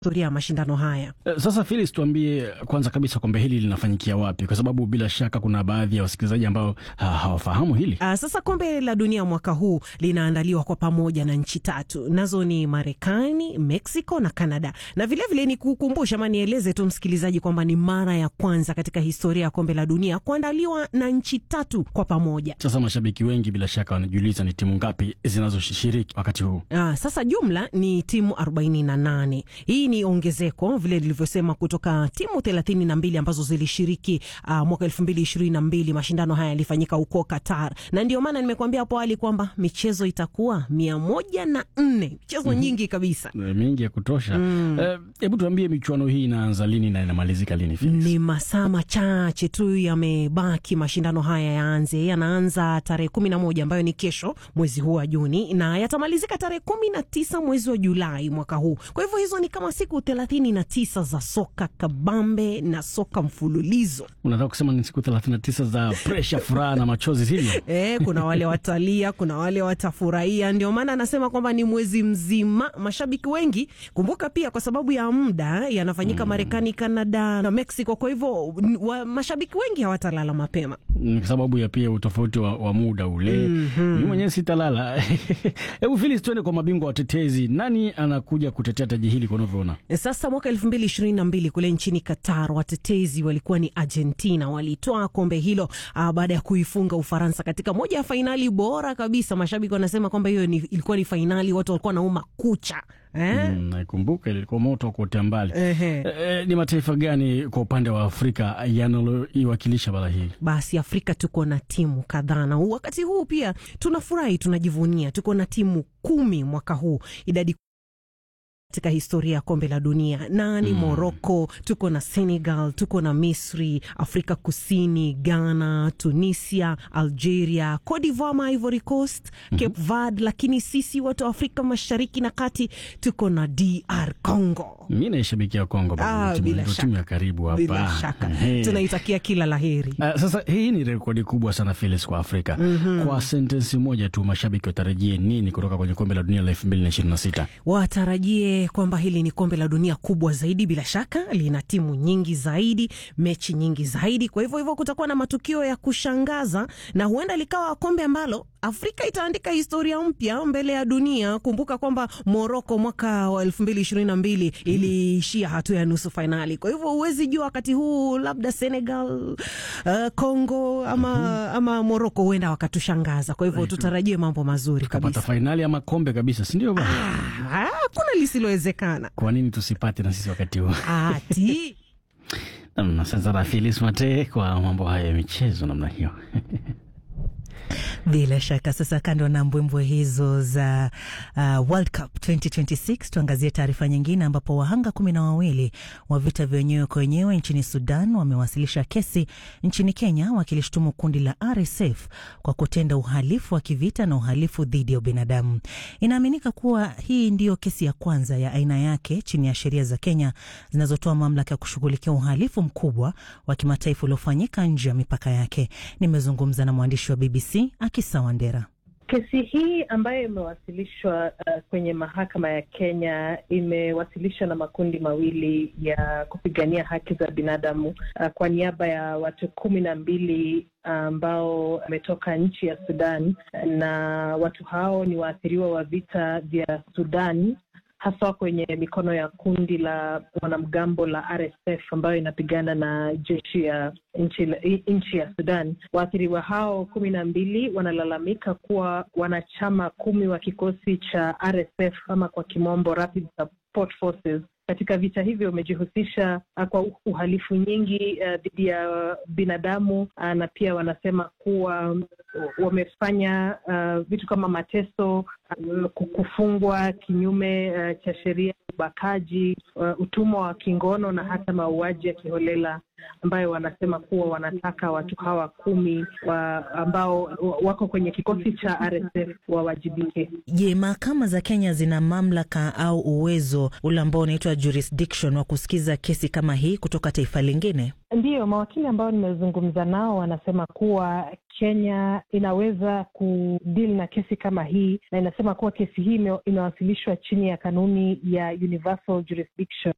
historia ya mashindano haya. Sasa Felix, tuambie kwanza kabisa kombe hili linafanyikia wapi, kwa sababu bila shaka kuna baadhi ya wasikilizaji ambao ha, hawafahamu hili. Uh, sasa kombe la dunia mwaka huu linaandaliwa kwa pamoja na nchi tatu, nazo ni Marekani, Mexico na Canada. Na vilevile ni kukumbusha ama nieleze tu msikilizaji kwamba ni mara ya kwanza katika historia ya kombe la dunia kuandaliwa na nchi tatu kwa pamoja. Sasa mashabiki wengi bila shaka wanajiuliza ni timu ngapi zinazoshiriki wakati huu. Uh, sasa jumla ni timu 48. Hii ni ongezeko vile lilivyosema kutoka timu thelathini na mbili ambazo zilishiriki uh, mwaka elfu mbili ishirini na mbili. Mashindano haya yalifanyika huko Qatar, na ndio maana nimekuambia hapo awali kwamba michezo itakuwa mia moja na nne michezo mm -hmm. nyingi kabisa, mingi ya kutosha. Hebu mm. uh, tuambie michuano hii inaanza lini na inamalizika lini? Ni masaa machache tu yamebaki mashindano haya yaanze. Yanaanza tarehe kumi na moja ambayo ni kesho mwezi huu wa Juni na yatamalizika tarehe kumi na tisa mwezi wa Julai mwaka huu. Kwa hivyo hizo ni kama siku thelathini na tisa za soka kabambe na soka mfululizo. Unataka kusema ni siku thelathini na tisa za presha, furaha na machozi, sivyo? E, kuna wale watalia, kuna wale watafurahia. Ndio maana anasema kwamba ni mwezi mzima. Mashabiki wengi, kumbuka pia kwa sababu ya muda yanafanyika mm. Marekani, Kanada na Mexico. Kwa hivyo mashabiki wengi hawatalala mapema, ni kwa sababu ya pia utofauti wa, wa muda ule. mm -hmm. Mi mwenyewe sitalala. Hebu Felix, tuende kwa mabingwa watetezi. Nani anakuja kutetea taji hili kwa unavyoona sasa? Mwaka elfu mbili ishirini na mbili kule nchini Qatar, watetezi walikuwa ni Argentina. Walitoa kombe hilo uh, baada ya kuifunga Ufaransa katika moja ya fainali bora kabisa. Mashabiki wanasema kwamba hiyo ni, ilikuwa ni fainali watu walikuwa nauma kucha eh? Mm, naikumbuka ilikuwa moto wa kuotea mbali. Eh, ni mataifa gani kwa upande wa Afrika yanaloiwakilisha bara hii? Basi Afrika tuko na timu kadhaa, na wakati huu pia tunafurahi, tunajivunia, tuko na timu kumi mwaka huu, idadi katika historia ya kombe la dunia na ni mm. Morocco, tuko na Senegal, tuko na Misri, Afrika Kusini, Ghana, Tunisia, Algeria, Cote d'Ivoire, Ivory Coast, mm -hmm. Cape Verde, lakini sisi watu wa Afrika Mashariki na Kati tuko na DR Congo. Mi naishabikia Congo, ah, timu ya karibu hapa, bila shaka tunaitakia kila laheri. Uh, sasa hii ni rekodi kubwa sana Felix, kwa Afrika mm -hmm. Kwa sentensi moja tu, mashabiki watarajie nini kutoka kwenye kombe la dunia la elfu mbili na ishirini na sita? Watarajie kwamba hili ni kombe la dunia kubwa zaidi, bila shaka lina timu nyingi zaidi, mechi nyingi zaidi. Kwa hivyo hivyo kutakuwa na matukio ya kushangaza na huenda likawa kombe ambalo Afrika itaandika historia mpya mbele ya dunia. Kumbuka kwamba Moroko mwaka wa elfu mbili ishirini na mbili iliishia hatua ya nusu fainali. Kwa hivyo huwezi jua wakati huu labda Senegal, uh, Congo ama, mm -hmm. ama Moroko huenda wakatushangaza. Kwa hivyo tutarajie mambo mazuri kabisa, fainali ama kombe kabisa, si ndio? Hakuna lisilowezekana. Kwa nini tusipate na sisi wakati huu? ati namna sasa. Rafilis Mate kwa mambo haya ya michezo namna hiyo bila shaka. Sasa kando na mbwembwe hizo za uh, World Cup 2026 tuangazie taarifa nyingine, ambapo wahanga kumi na wawili wa vita vya wenyewe kwa wenyewe nchini Sudan wamewasilisha kesi nchini Kenya wakilishtumu kundi la RSF kwa kutenda uhalifu wa kivita na uhalifu dhidi ya ubinadamu. Inaaminika kuwa hii ndiyo kesi ya kwanza ya aina yake chini ya sheria za Kenya zinazotoa mamlaka ya kushughulikia uhalifu mkubwa wa kimataifa uliofanyika nje ya mipaka yake. Nimezungumza na mwandishi wa BBC Akisa Wandera. Kesi hii ambayo imewasilishwa uh, kwenye mahakama ya Kenya imewasilishwa na makundi mawili ya kupigania haki za binadamu uh, kwa niaba ya watu kumi na mbili ambao uh, wametoka nchi ya Sudan, na watu hao ni waathiriwa wa vita vya Sudan haswa kwenye mikono ya kundi la wanamgambo la RSF ambayo inapigana na jeshi ya nchi, nchi ya Sudan. Waathiriwa hao kumi na mbili wanalalamika kuwa wanachama kumi wa kikosi cha RSF ama kwa kimombo Rapid Support Forces katika vita hivyo wamejihusisha kwa uhalifu nyingi dhidi uh, ya binadamu uh, na pia wanasema kuwa wamefanya uh, vitu kama mateso, uh, kufungwa kinyume uh, cha sheria, ubakaji, uh, utumwa wa kingono na hata mauaji ya kiholela ambayo wanasema kuwa wanataka watu hawa kumi wa ambao wako kwenye kikosi cha RSF wawajibike. Je, mahakama za Kenya zina mamlaka au uwezo ule ambao unaitwa jurisdiction wa kusikiza kesi kama hii kutoka taifa lingine? Ndiyo, mawakili ambao nimezungumza nao wanasema kuwa Kenya inaweza kudeal na kesi kama hii, na inasema kuwa kesi hii imewasilishwa chini ya kanuni ya universal jurisdiction